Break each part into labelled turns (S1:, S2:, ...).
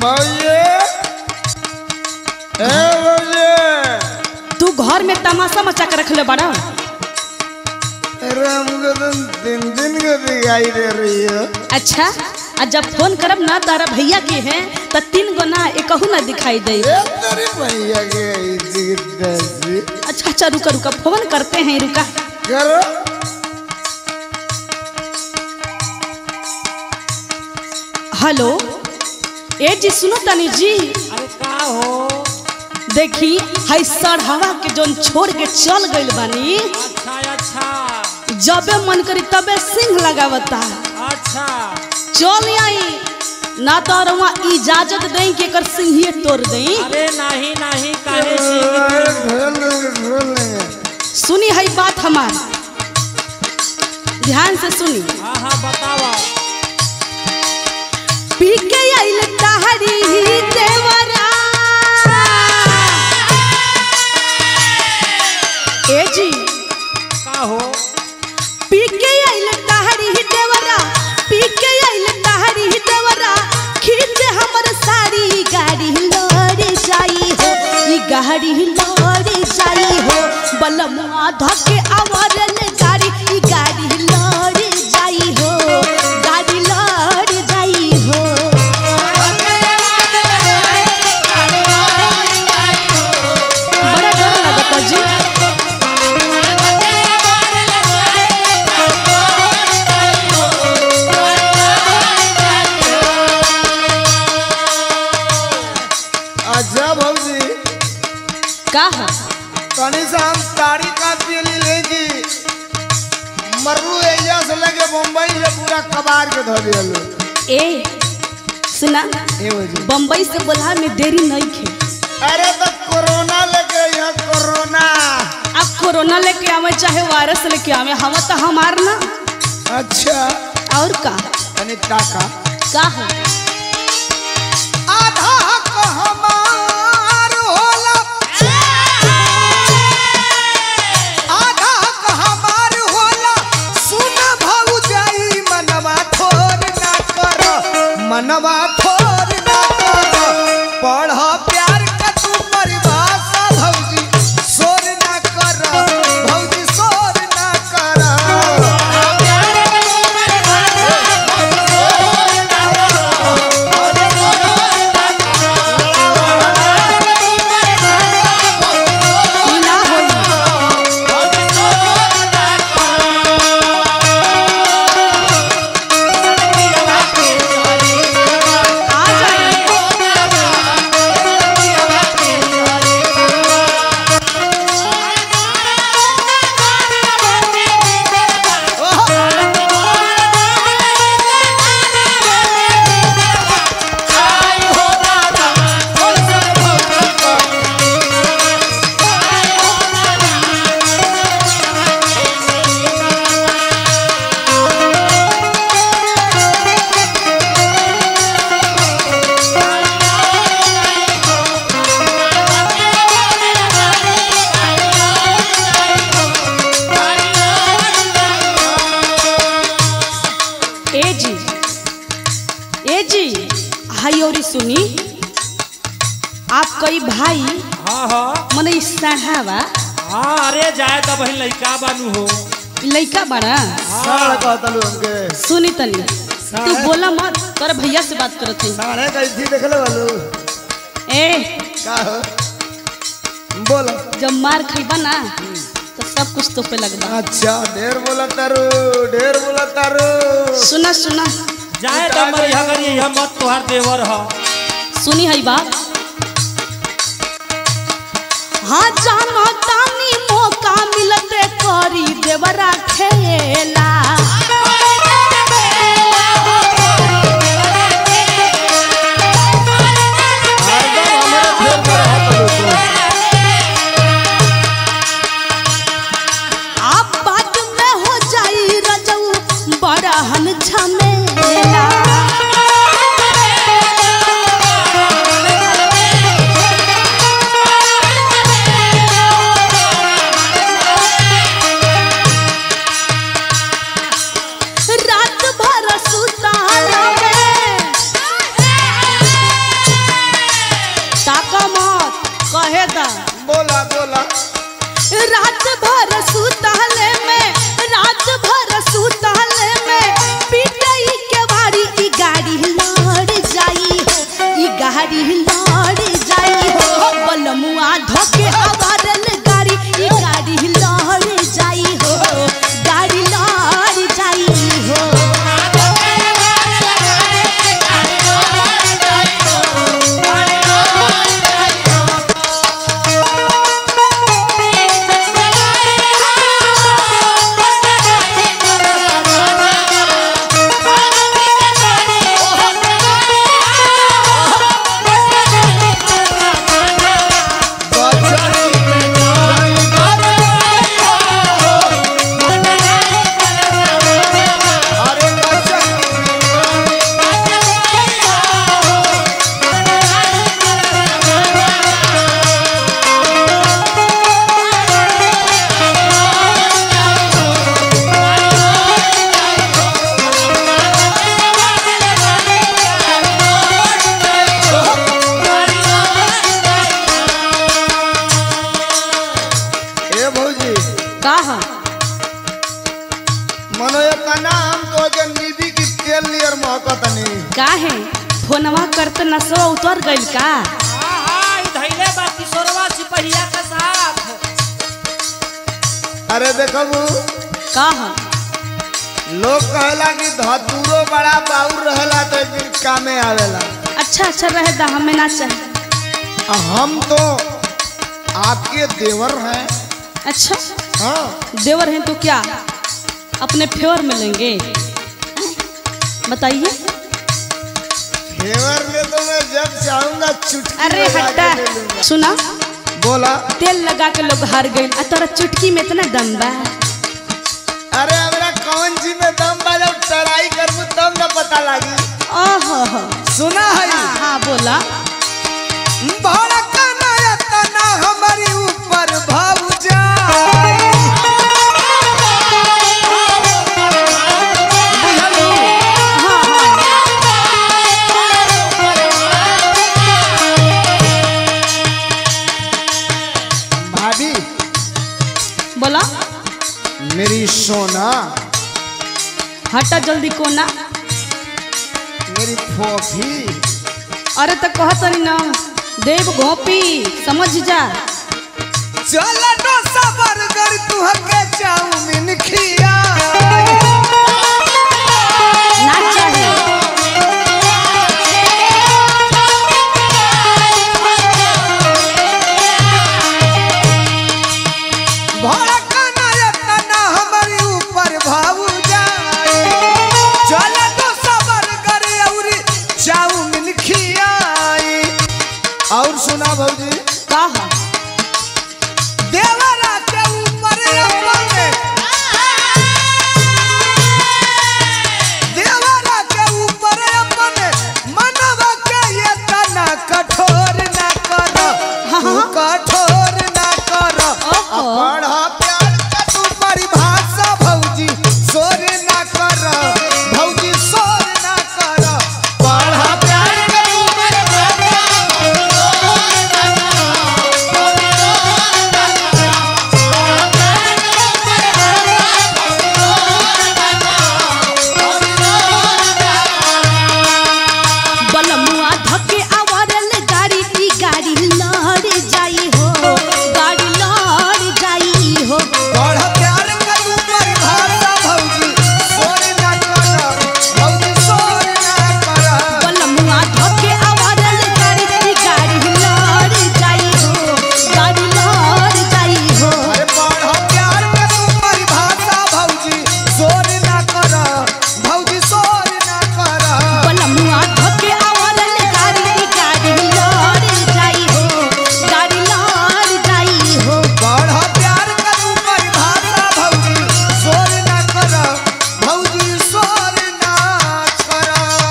S1: मौजे ए मौजे
S2: तू घर में तमाशा मचा के रखले बड़ा
S1: अरे हमको तो दिन दिन को दिखाई दे रही है
S2: अच्छा आ जब फोन करब ना तारा भैया के हैं तो तीन गो ना एकहू ना दिखाई दे
S1: ये तेरी भैया के ऐसी तैसी
S2: अच्छा अच्छा रुका रुका फोन करते हैं रुका
S1: करो
S2: हेलो ए जी सुनो तनी जी
S3: अरे का हो
S2: देखी हई सड़हवा के जोन छोड़ के चल गइल बानी
S3: अच्छा अच्छा
S2: जबे मन करी तबे सिंह लगावता
S3: अच्छा
S2: चल आई ना तो रउआ इजाजत दें कि एकर सिंहिए तोड़ दें
S3: अरे नहीं नहीं काहे सिंह
S1: ढोल ढोल लेंगे
S2: सुनी हई बात हमार ध्यान से सुनी
S3: हाँ हाँ बतावा
S2: पी के आइल तहरी देवरा ए जी
S3: का हो
S2: पी के आइल तहरी देवरा पी के आइल तहरी देवरा खींच हमर साड़ी गाड़ी लड़ जाई हो ई गाड़ी लड़ जाई हो बलमुआ धके आवरन गाड़ी ई गाड़ी लड़ जाई हो गाड़ी लड़ जाई हो बड़ा डर लगता जी
S1: अच्छा भौजी
S2: का है
S1: कनी से हम ताड़ी का पीली लेगी मर्रू एरिया से लगे मुंबई से पूरा कबार के धो दिया
S2: ए सुना
S1: ए भौजी
S2: बम्बई से बोला में देरी नहीं खे
S1: अरे तो कोरोना लगे यहाँ कोरोना
S2: अब कोरोना लेके आवे चाहे वायरस लेके आवे हम तो हमार ना
S1: अच्छा
S2: और का
S1: कनी टाका
S2: का है
S1: आधा हक हमार होला आधा हक हमार होला सुन भौजाई मनवा थोर ना कर मनवा थोर ना कर पढ़ प्यार का तू परिभाषा भौजी सोर ना कर भौजी सोर ना कर
S2: ई ना होई आ जाए ए जी ए जी हाई और सुनी आप कई भाई
S3: हाँ हाँ
S2: मने ई साढ़ावा
S3: हाँ अरे जाए तो बहन लड़का बानू हो
S2: ई लइका बड़ा
S1: साढ़ कहतलू हमके
S2: सुनी तनी तू बोला मत तोरा भैया से बात करत हई
S1: साढ़े कैसी देखले वालू
S2: ए
S1: का हो बोलो
S2: जब मार खइबा ना तो सब कुछ तो पे लगबा
S1: अच्छा ढेर बोला तारू ढेर बोला तारू
S2: सुना सुना
S3: जाए तो मरिया करी यह मत तोहार देवर ह
S2: सुनी हई बात हाँ जानो तानी मौका मिलते करी देवरा खेला
S1: हरदम हमारे ढेर बोला हतलू तू
S2: आप बात में हो जाई रजऊ बड़ा हन झमेला
S1: बोला बोला
S2: रात भर सुतले में रात भर सुतले में पिटई के बारी ई गाड़ी लड़ जाई हो ई गाड़ी लड़ जाई हो बलमुआ धोके आवारल गाड़ी ई गाड़ी लड़ जाई हो गाड़ी लड़ जाई हो
S1: अरे गजब ए भौजी
S2: कहा
S1: मनो ये कना हम तो जन निधि की तेल नियर महकतनी
S2: काहे फोनवा करते नसवा उतर गइल का
S3: हाँ ई धैले बा किशोरवा सिपहिया के साथ
S1: अरे देखबू
S2: कहा
S1: लोग कहेला कि धतूरो बड़ा बाउर रहेला तो एक दिन कामे आवेला
S2: अच्छा अच्छा रहे दा हमें ना चाहिए
S1: आ हम तो आपके देवर हैं
S2: अच्छा
S1: हाँ
S2: देवर हैं तो क्या अपने फेवर में लेंगे बताइए
S1: देवर में तो मैं जब चाहूंगा चुटकी
S2: अरे
S1: लगा के
S2: हट्टा
S1: ले लूंगा।
S2: सुना
S1: बोला
S2: तेल लगा के लोग हार गए आ तोरा चुटकी में इतना दम बा
S1: अरे हमरा कौन जी में दम बा जब टराई करबू तब न पता लागी
S2: ओहो हो
S1: सुना है
S2: हाँ हाँ बोला
S1: भड़कना एतना हमारी ऊपर भाव जाए बुझलू?
S2: हाँ हाँ
S1: भाभी
S2: बोला
S1: मेरी सोना
S2: हटा जल्दी कोना
S1: मेरी फोफी
S2: अरे तो कहत नहीं ना देव गोपी समझ जा
S1: चल नो सबर कर तू हके चाउमीन खिया
S2: ना चाहिए
S1: भड़कना एतना हमारी ऊपर भाव जाए चल नो सबर कर औरी चाउमीन खियाई और सुना भौजी
S2: कहा
S1: देवरा के ऊपर अपने देवरा के ऊपर अपने मनवा के ये तना कठोर ना कर तू कठोर ना कर
S2: ओहो।
S1: पढ़ प्यार का तू परिभाषा भौजी सोर ना कर भौजी सोर ना कर पढ़ प्यार का तू परिभाषा
S2: बलमुआ धके आवारल गाड़ी की गाड़ी लड़ जाई हो गाड़ी लड़ जाई हो
S1: पढ़ प्यार का तू परिभाषा भौजी सोर ना कर भौजी सोर ना कर
S2: बलमुआ धके आवारल गाड़ी की गाड़ी लड़ जाई हो गाड़ी लड़ जाई हो
S1: अरे पढ़ प्यार का तू परिभाषा भौजी सोर ना कर भौजी सोर ना कर
S2: बलमुआ धके आवारल गाड़ी की गाड़ी लड़ जाई हो गाड़ी लड़ जाई हो
S1: पढ़ प्यार का तू परिभाषा भौजी सोर ना कर भौजी सोर ना कर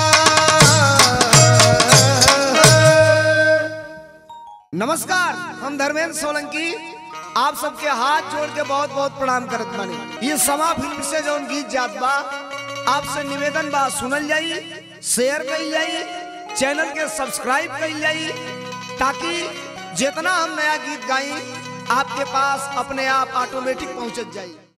S1: नमस्कार हम धर्मेंद्र सोलंकी आप सबके हाथ जोड़ के बहुत बहुत प्रणाम करत बानी ये समा फिल्म से जौन गीत जात बा आपसे निवेदन बा सुनल जाई शेयर कइल जाई चैनल के सब्सक्राइब कइल जाई ताकि जितना हम नया गीत गाई आपके पास अपने आप ऑटोमेटिक पहुंचत जाई